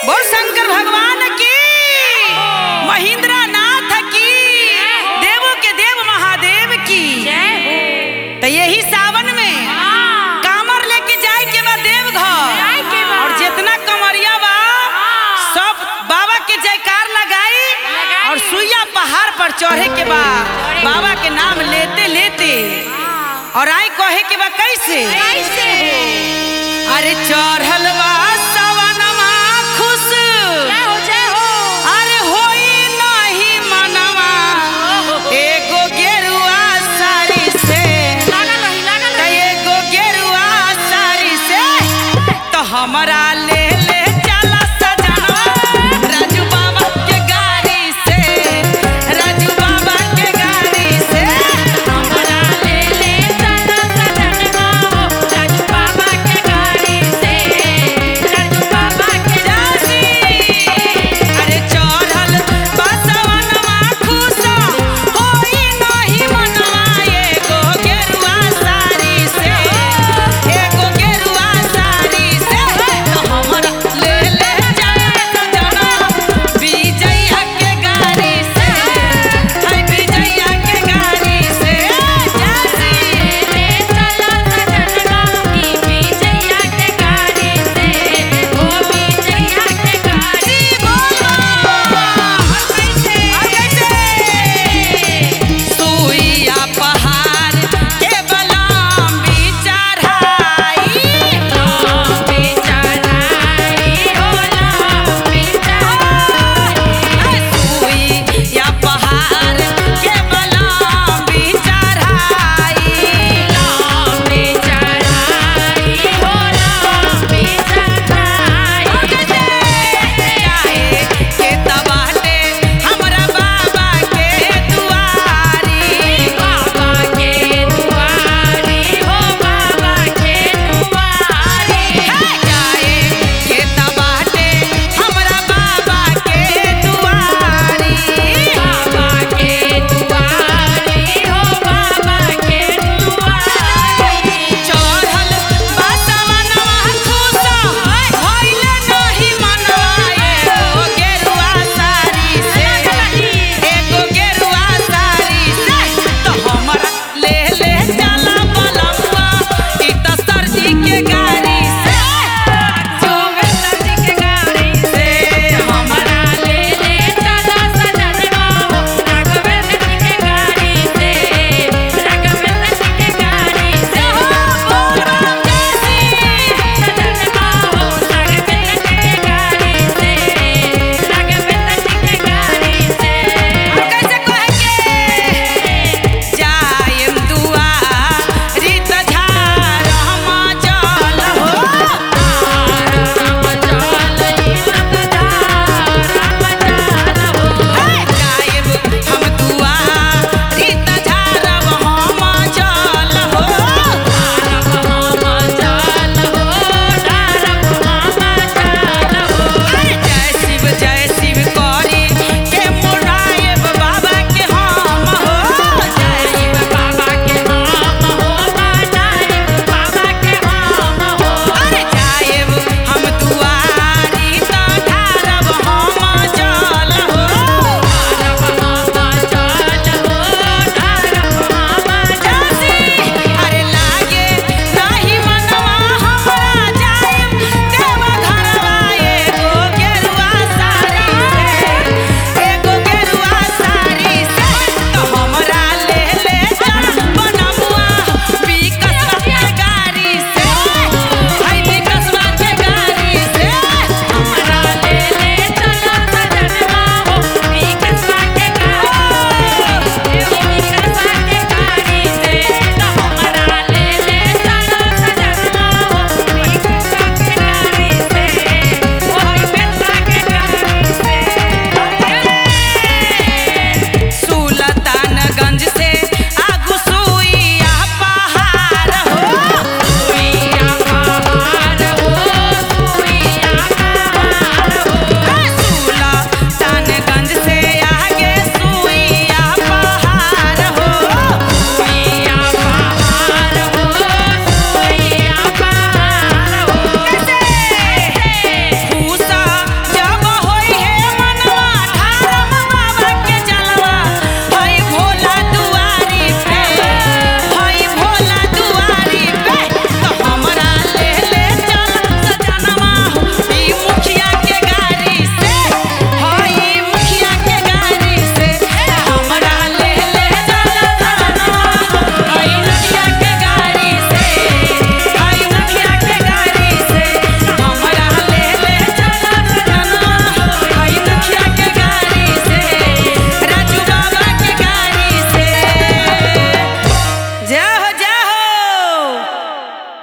बोल शंकर भगवान की महेंद्र नाथ की देवों के देव महादेव की जय हो तो यही सावन में हाँ, कामर लेके जाए के बा देवघर जाए के बा। और जितना कमरिया बा हाँ। सब बाबा के जयकार लगाई लगाई। और सुइया पहाड़ पर चढ़े के बा चढ़े। बाबा के नाम लेते लेते हाँ। और आई कहे के बा कैसे कैसे हो अरे चढ़ल बा सवनमा खुश जय हो जय हो अरे होई नहीं मनवा एगो गेरुआ साड़ी से लागल रही लागल त रही एगो गेरुआ साड़ी से तो हमरा ले ले